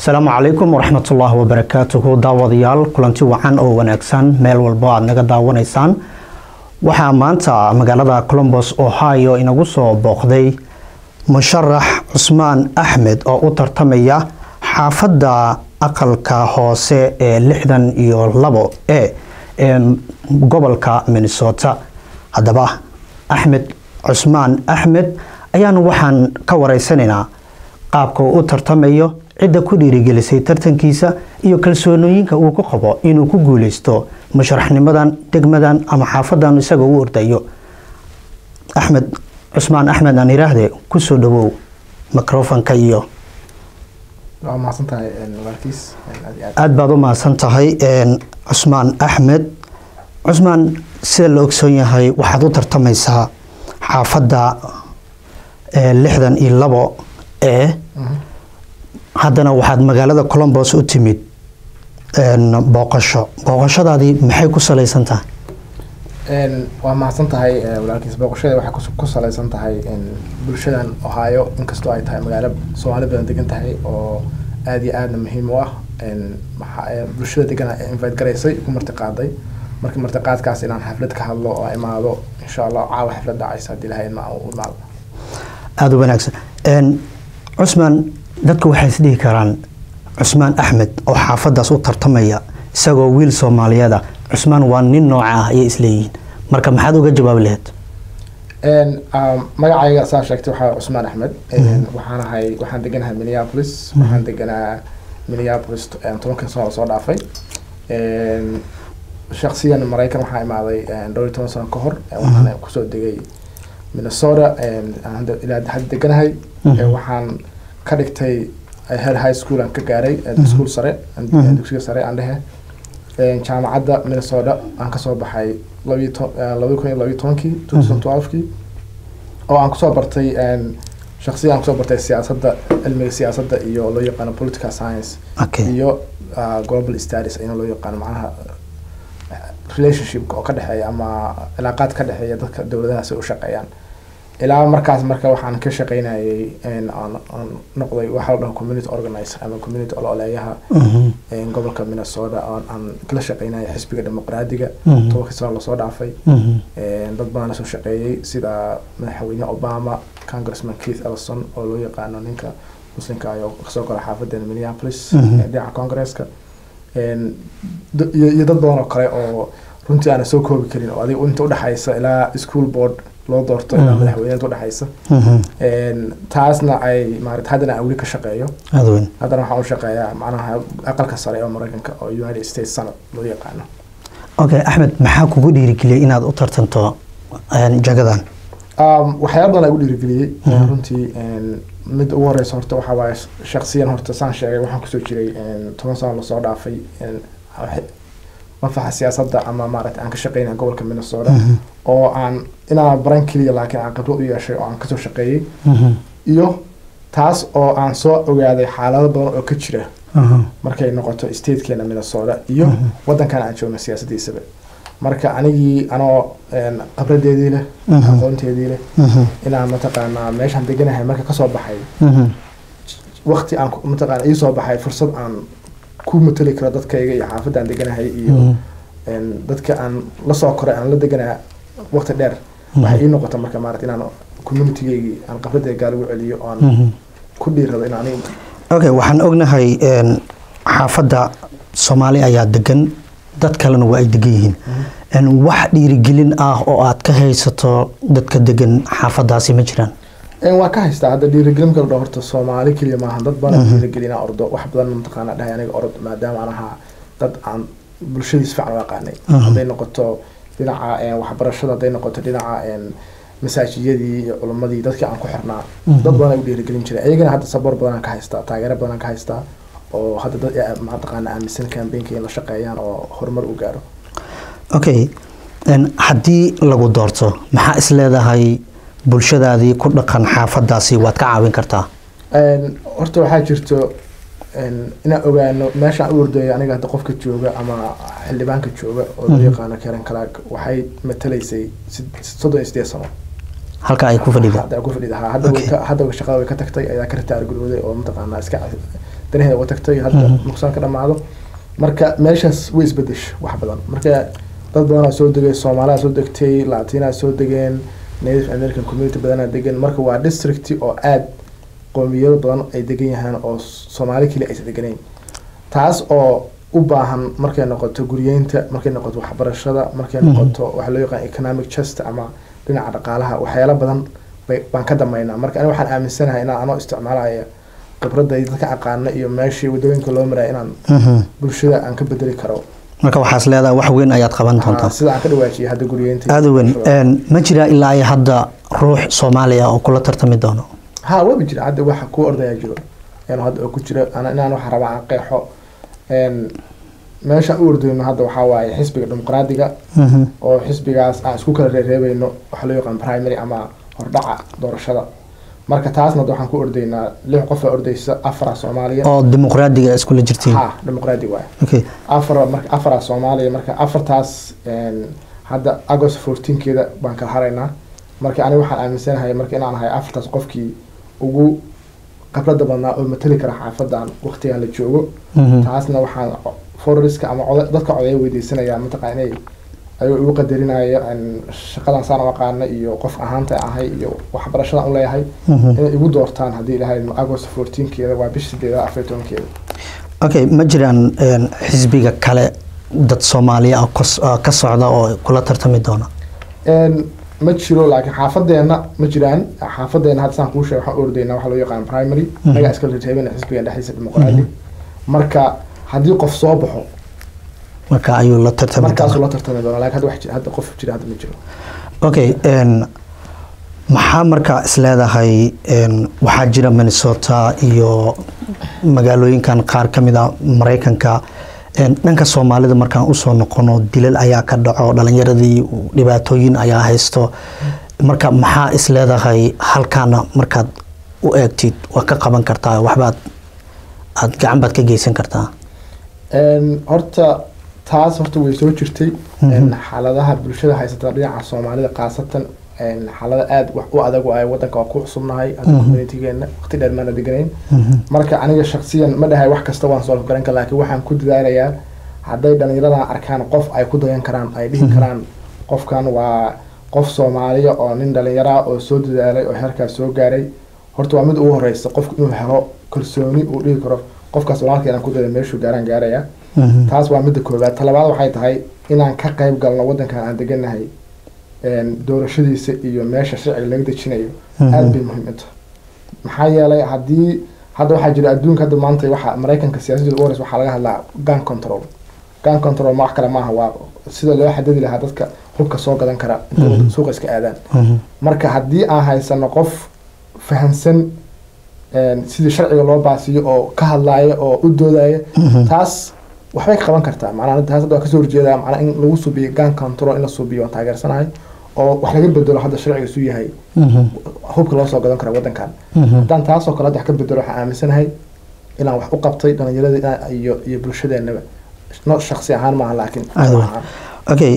asalaamu calaykum waraxmatullaahi wabarakaatuhu daawadayaal kulanti wacan oo wanaagsan meel walbo aad naga daawanaysaan waxaa maanta magaalada colombos ohio inagu soo booqday musharax cusmaan axmed oo u tartamaya xaafadda aqalka hoose ee lixdan iyo labo e ee gobolka minnesota haddaba axmed cusmaan axmed ayaanu waxaan ka wareysanaynaa qaabka uu u tartamayo cidda ku dhiirigelisay tartankiisa iyo kalsoonooyinka uu ku qabo inuu ku guuleysto musharaxnimadan degmadan ama xaafadan isaga u ordayo axmed cusmaan axmed aan iraahde kusoo dhawow microfonka iyo aada baad u mahadsan tahay cusmaan axmed cusmaan sida la ogsoon yahay waxaad u tartamaysaa xaafadda lixdan iyo labo ee haddana waxaad magaalada colombos u timid booqasho booqashadaadii maxay ku salaysan tahay waa mahadsan tahay walaalkiis booqashada waxay ku salaysan tahay bulshadan ohio inkastoo ay tahay magaalo soomaali badan degan tahay oo aada iyo aadna muhiim u ah bulshada degan invite garaysay ku martiqaaday markii martiqaadkaas inaan xaflad ka hadlo oo imaado insha allah caawa xaflad dhacaysa haddii lahayd ma u imaado aada u wanaagsan cusmaan dadka waxay isdhihi karaan cusmaan axmed oo xaafadaas u tartamaya isagoo wiil soomaaliyeeda cusmaan waa nin nooca ah ayay isleeyihiin marka maxaad uga jawaabi lahayd magacayga saa sheegtay waxaa cusmaan axmed waxaan ahay waxaan deganahay minneapolis waxaan deganaa minneapolis tobankii sano lasoo dhaafay shaksiyan maraykan waxaa imaaday dhowr iyo toban sano ka hor waxaan kusoo degay minnesota ilaa hadda deganahay waxaan ka dhigtay head high school aan ka gaaray school sare dugsiga sare aan dhehe jaamacadda minnesota aan kasoo baxay labiyi to labadi kun iyo labiyi tobankii two thousand twelvekii oo aan kusoo bartay shaksiyan aan kusoo bartay siyaasadda cilmiga siyaasadda iyo loo yaqaano political science iyo global studies ayana loo yaqaano macnaha relationship oo ka dhexeeya ama cilaaqaad ka dhexeeya dadka dowladahaas ay u shaqeeyaan ilaa markaas marka waxaan ka shaqeynayay aan noqday waxaa la dhaho community organizer ama community ololeeyaha gobolka minnesota oo aan kala shaqeynayay xisbiga dimuqraadiga tobankii sano lasoo dhaafay dad badan lasoo shaqeeyey sida madaxweyne obama congressman keith ellison oo loo yaqaano ninka muslimka ayoo kasoo gala xaafadeena minneapolis dhinaca congresska iyo dad badan oo kale oo runtii aana soo koobi karin oo adiga inta udhexaysa ilaa school board loo doorto ilaa madaxweyneed udhexaysa taasna ay maarata haddana aan weli ka shaqeeyo haddana waxaan u shaqeeyaa macnaha aqalka sare oo maraykanka oo united states senate loo yaqaano okay axmed maxaa kugu dhiirigeliyay inaad u tartanto jagadan waxyaaba badan aa igu dhiirigeliyey runtii mid ugu horeysa horta waxaa waaye shaksiyan horta saan sheegay waxaan kusoo jiray toban sano lasoo dhaafay mafaxa siyaasadda ama maarata aan ka shaqeynaya gobolka minnesota oo aan inaan baran keliya laakiin aan khibrad u yeeshay oo aan kasoo shaqeeyey iyo taas oo aan soo ogaaday xaalado badan oo ka jira markay noqoto statekeena minnesota iyo wadankan aan joogno siyaasadiisaba marka anigii anoo khibradeedii leh aqoonteedii leh inaan mataqaanaa meeshaan deganahay marka kasoo baxay wakti aan mataqaana iisoo baxay fursad aan ku matali karo dadkayga iyo xaafadda aan deganahay iyo dadka aan lasoo koray aan la deganaa waqti dheer waxay ii noqota marka maarata inaan communitygeygii aan khibradeeda gaal ugu celiyo oan ku dhiirado in aniga okay waxaan ognahay xaafadda soomaali ayaa degan dad kalena waa ay degan yihiin wax dhiirigelin ah oo aad ka haysato dadka degan xaafadaasi ma jiraan waa ka haystaa hadda dhiirigelin kala dhao horta soomaali keliya maaha dad badan dhiirigelina ordo wax badan mataqaana dhahay aniga orod maadaama aan ahaa dad aan bulshadiis fiican u aqaanay hadday noqoto dhinaca waxbarashada hadday noqoto dhinaca masaajiyadii iyo culamadii dadkii aan ku xirnaa dad badan ay u dhiirigelin jiray ayagana hadda saboor badanaan ka haystaa taageero badanaan ka haystaa oo hadda dad mataqaana aaminsan campaignka in la shaqeeyaan oo horumar u gaaro okay haddii lagu doorto maxaa is leedahay bulshadaadii ku dhaqan xaafadaasi waad ka caawin kartaa horta waxaa jirto inaan ogaano meeshaan u ordaya aniga hadda qofka jooga ama xildhibaanka jooga oo loo yaqaano karen kalaag waxay matalaysay soddon iyo sideed sano halka ay ku fadhida hadda ku fadhida ha hadda way ka- hadda shaqada way ka tagtay ayaa ka ritaar gurooday oo mataqaanaa iska danaheeda uga tagtay hadda nuqsaan ka dhamaado marka meeshaas way isbedesho wax badan marka dad badanaa soo degay soomaalida soo degtay latinaa soo degeen native american community badanaa degan marka waa district oo aad qoomiyado badan ay degan yahaan oo soomaali keli aysan deganayn taas oo u baahan markay noqoto guryeynta markay noqoto waxbarashada markay noqoto waxa loo yaqaan economic chest ama dhinaca dhaqaalaha waxyaalo badan baan ka damaynaa marka aniga waxaan aaminsanahay inaan anoo isticmaalaya khibradda dadka aqaana iyo meeshii wadooyinka loo maraya inaan bulshada aan ka bedeli karo marka waxaas leedahay wax weyn ayaad qaban doontaa sida aan ka dhawaajiyay hadda guryeynta aada weyn ma jiraa ilaa iyo hadda ruux soomaaliya oo kula tartami doono ha waba jira hadda waxa ku ordaya jiro hadda oo ku jira inaan waxa rabaa aan qeexo meeshaan u ordayno hadda waxaa waaye xisbiga dimuqraadiga oo xisbigaas aan isku kala reereebayno waxa loo yaqaan primary ama hordhaca doorashada marka taasna waxaan ku ordaynaa lix qof aa ordaysa afara soomaaliya oo dimuqraadiga iskula jirtiin ha dimuqraadi waay okay afar marka afara soomaaliya marka afartaas hadda agost fourteenkeeda baan kala haraynaa marka aniga waxaan aaminsanahay marka inaan ahay afartaas qofkii ugu khibrada badnaa oo matali kara xaafadan waqtigan la joogo taasna waxaan fororiska ama dadka codeya weydiisanaya mataqaa inay ayuu igu qadarinaya shaqadan saan u aqaana iyo qof ahaanta ahay iyo waxbarashadan u leeyahay inay igu doortaan haddii ilahay agost fourteenkeeda waa bisha sideeda afar tobankeeda okay ma jiraan xisbiga kale dad soomaaliya ka socda oo kula tartami doona ma jiro laakiin xaafadeena ma jiraan xaafadeena hadda saan kuu sheeg waxaan ordaynaa waxa loo yaqaan primary anagaa iska reebana xisbigan dhexdiisa dimuqraadi marka haddii qof soo baxo marka ayuu la tartami markaasuu la tartami doona laakiin hadda wax jira hadda qof jira hadda ma jiro okay maxaa markaa isleedahay waxaa jira minnesota iyo magaalooyinkan qaar ka mid a maraykanka dhanka soomaalida markaan usoo noqono dilal ayaa ka dhaco dhalinyaradii dhibaatooyin ayaa haysto marka maxaa isleedahay halkaana markaad u eegtid waa ka qaban kartaa waxbaad aad gacan baad ka geysan kartaa horta taas horta way soo jirtay xaaladaha bulshada haysata dhinaca soomaalida khaasatan xaalada aada wax u adag ay wadanka waa ku cusubnahay hadda communitygeena waqti dheer maana deganayn marka aniga shaksiyan ma dhahay wax kasta waan soo garan kara laakiin waxaan ku dadaalayaa hadday dhalinyaradan arkaan qof ay ku dayan karaan ay dhihi karaan qofkan waa qof soomaaliya oo nin dhalinyara oo soo dadaalay oo heerkaas soo gaaray horta waa mid ugu horeysa qofku inuu helo kalsooni uu dhihi karo qofkaas walaalka inaan ku dada meeshuu gaaraan gaaraya taas waa midda koowaad talabaad waxay tahay inaan ka qayb galno wadankan aan deganahay doorashadiisa iyo meesha sharciga laga dejinayo aada bay muhiim u tahay maxaa yeelay haddii hadda waxaa jira adduunka hadda maanta waxa maraykanka siyaasadooda u horeysa waxaa laga hadlaa gun control gun control ma wax kale maaha waa sida loo xadadi lahaa dadka hubka soo gadan kara intooda suuqa iska aadaan marka haddii aan haysano qof fahamsan sidii sharciga loo baasiyo oo ka hadlaaya oo u doodaya taas waxbay ka qaban kartaa macnaha taas hadda waa kasoo horjeedaa macnaha in lagu subiyo gun control in la subiyo waan taageersanahay oo wax laga bedelo hadda sharciga isu yahay hubka loo soo gadan kara wadankan haddaan taasoo kale hadda wax ka bedelo waxaan aaminsanahay inaan wax u qabtay dhalinyarada iyo iyo bulshadeenaba no shaksi ahaan maaha laakiin okay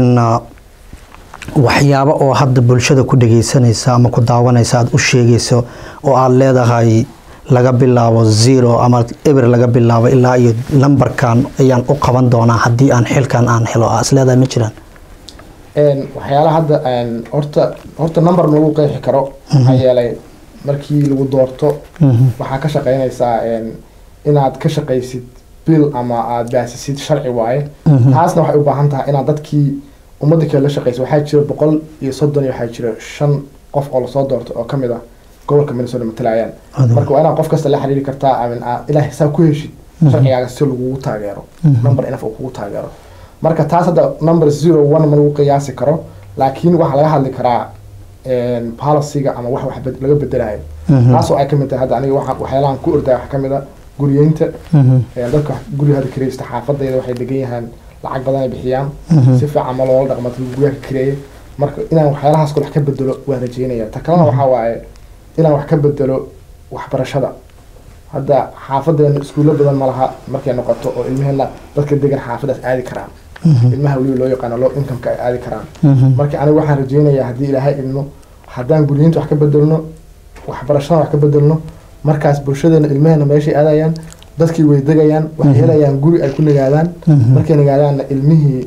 waxyaabo oo hadda bulshada ku dhageysanaysa ama ku daawanaysa aada u sheegayso oo aada leedahay laga bilaabo zero ama eber laga bilaabo ilaa iyo lambarkan ayaan u qaban doonaa haddii aan xilkan aan helo aa isleedahay ma jiraan waxyaalaha hadda horta horta number lagu qeexi karo maxaa yeelay markii lagu doorto waxaa ka shaqeynaysaa inaad ka shaqaysid bil ama aada baasisid sharci waaye taasna waxay u baahan tahay inaad dadkii ummadda kale la shaqeysa waxaa jira boqol iyo soddon iyo waxaa jira shan qof oo lasoo doorto oo kamid ah gobolka minnesota matalayaan marka waa inaad qof kasta la xiriiri kartaa amin ilaa hisaab ku heshid sharcigaaga si lagugu taageero number inaf uu kugu taageero marka taas hadda number zero one ma lagu qiyaasi karo laakiin waxaa laga hadli karaa policyga ama wax wax laga bedelayo taasoo ay kamid tahay hadda aniga waxyaalahan ku ordaya waxaa kamid a guriyeynta dadka guriga hadda kireysta xaafadayda waxay degan yahaan lacag badan ay bixiyaan si fiican ma loola dhaqma guryaha ka kireeya marka inaan waxyaalahaas kale wax ka bedelo waan rajeynaya ta kalena waxaa waaye inaan wax ka bedelo waxbarashada hadda xaafadeena iskuulo badan ma laha markay noqoto oo ilmaheena dadka degan xaafadaas aadi karaan ilmaha weliba loo yaqaano low incomeka ay aadi karaan marka aniga waxaan rajeynayaa haddii ilaahay idmo haddaan guriyinta wax ka bedelno waxbarashada wax ka bedelno markaas bulshadeena ilmaheena meeshay aadayaan dadkii way degayaan waxay helayaan guri ay ku nagaadaan markay nagaadaanna ilmihii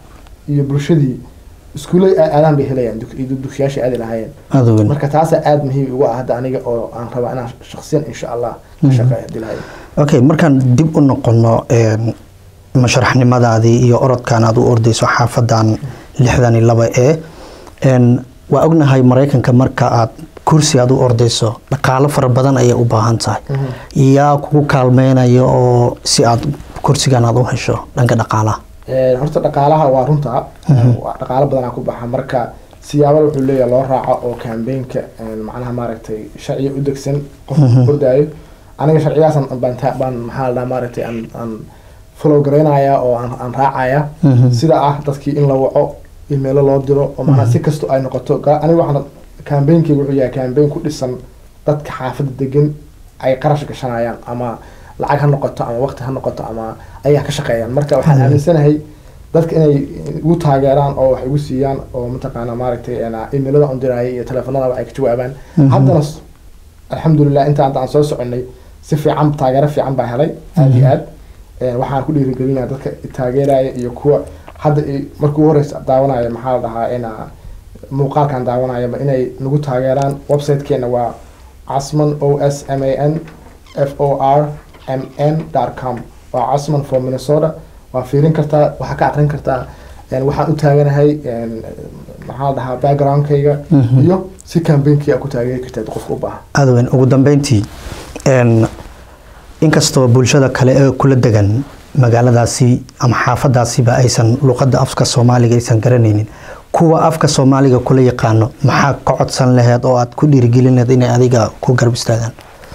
iyo bulshadii iskuullay ay aadaan bay helayaan dug- iyo dugsiyaashay aadi lahaayeen aada weyn marka taasaa aada muhiim ugu ah hadda aniga oo aan rabaa inaan shaksiyan insha allah ka shaqeeyo hadii lahayo okay markaan dib u noqono een, masharaxnimadaadii iyo orodkan aad u ordayso xaafadan lixdan iyo laba ee een, waa ognahay maraykanka marka aad kursi aad u ordayso dhaqaalo fara badan ayay u baahan tahay yaa kugu kaalmeynaya oo si aad kursigan aad u hesho dhanka dhaqaalaha Een, horta dhaqaalaha waa runta waa dhaqaalo badanaa ku baxa marka siyaabo wuxuu leeyahay loo raaco oo campaignka een, macnaha maaragtay sharciga u degsan qofka ordaayo aniga sharcigaasan baan ta- baan maxaa la dhahaa maaragtay aan aan follow garaynaya oo aan aan raacaya sida ah dadkii in la waco emailo loo diro oo macnaha si kasto ay noqoto ga- aniga waxaan campaignkiga wuxuu yahay campaign ku dhisan dadka xaafadda degan ay qarash gashanayaan ama lacag ha noqoto ama waqti ha noqoto ama ayaa ka shaqeeyaan marka waxaan aaminsanahay dadka inay igu taageeraan oo wax igu siiyaan oo mataqaana maaragtay een, emailada on diraya iyo teleefanadaba ay ka jawaabaan haddana s- alxamdulilah inta hadda aan soo soconay si fiican taageero fiican baa helay aada iyo aad Een, waxaan ku dhiirigelinaya dadka i taageeraya iyo kuwa hadda i- markii ugu horeysa daawanaya maxaa la dhahaa ina muuqaalkan daawanayaba inay nagu taageeraan websitekeena waa casman o s m a n f o r m n com waa casman for minnesota waa fiirin kartaa waxaa ka aqrin kartaa een, waxaan u taaganahay een, maxaa la dhahaa backgroundkayga iyo si campaignkiga aad ku taageeri kartaad qofka u baahan aada weyn ugu dambeyntii een, inkastoo bulshada kale ee kula degan magaaladaasi ama xaafadaasiba aysan luqadda afka soomaaliga aysan garanaynin kuwa afka soomaaliga kula yaqaano maxaa ka codsan laheed oo aad ku dhiirigelin laheed inay adiga ku garab istaagaan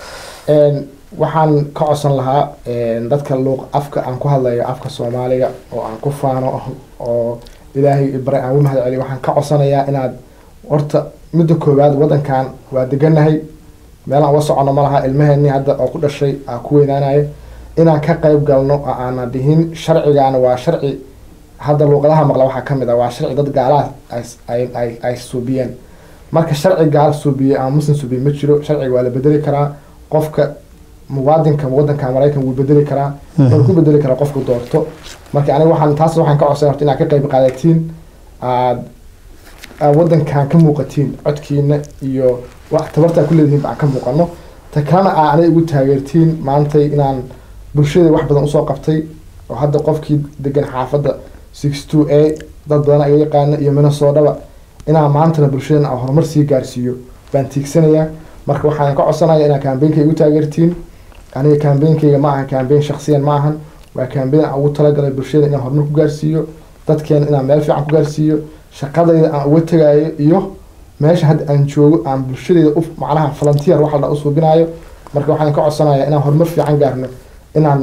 Een, waxaan ka codsan lahaa een, dadka luuq afka aan ku hadlayo afka soomaaliga oo aan ku faano oo ilaahay ibare aan u mahad celiyo waxaan ka codsanayaa inaad horta midda koowaad wadankan waa deganahay meel aan uga socono ma laha ilmaheenii hadda oo ku dhashay aa ku weynaanaya inaan ka qayb galno oo aanan dhihin sharcigaana waa sharci hadda luuqadaha maqla waxaa ka mid ah waa sharci dad gaalaha ay- ay- ay ay suubiyeen marka sharci gaal suubiye ama muslim suubiye ma jiro sharciga waa la bedeli karaa qofka muwaadinka wadanka maraykan wuu bedeli karaa wuxuu ku bedeli karaa qofku doorto marka aniga waxaan taas waxaan ka codsan horta inaad ka qayb qaadatiin aad aad wadankan ka muuqatiin codkiina iyo wax tabartaa ku leedihiin baan ka muuqano ta kalena aa aniga igu taageertiin maantay inaan bulshada wax badan usoo qabtay oo hadda qofkii degan xaafadda six two a dad badan iga yaqaana iyo minnesotaba inaan maantana bulshadan aan horumar sii gaarsiiyo baan tiigsanayaa marka waxaan ka codsanaya inaad campaignka igu taageertiin aniga campaignкayga ma aha campaign shaksiyan ma ahan waa campaign aan ugu talagalay bulshada inaan horumar ku gaarsiiyo dadkeena inaan meel fiican ku gaarsiiyo shaqadayda aan uga tegaayo iyo meesha hadda aan joogo aan bulshadayda u macnaha volunteer waxa la u suubinayo marka waxaan ka codsanayaa inaan horumar fiican gaarno inaan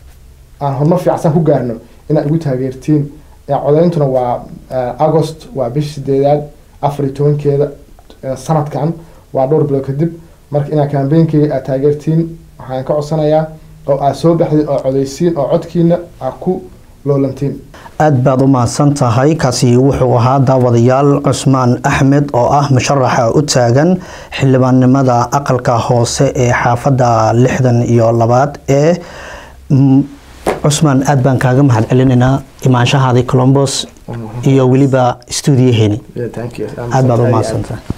aan horumar fiicsan ku gaarno inaad igu taageertiin Ee, codeyntuna waa eh, agost waa bisha sideedaad afar iyo tobankeeda eh, sanadkan waa dhowr bilood kadib marka inaad campaignkiga aad taageertiin waxaan ka codsanayaa oo aad soo baxdid oo codeysiin oo codkiina aad ku loolantiin aad baad u mahadsan tahay kaasi wuxuu ahaa daawadayaal cusmaan axmed oo ah musharaxa u taagan xildhibaannimada aqalka hoose ee xaafadda lixdan iyo labaad ee mm, cusmaan aad baan kaaga mahad celinaynaa imaanshahaadii colombos iyo weliba stuudiyaheeni Yeah, thank you. aad baad u mahadsantahay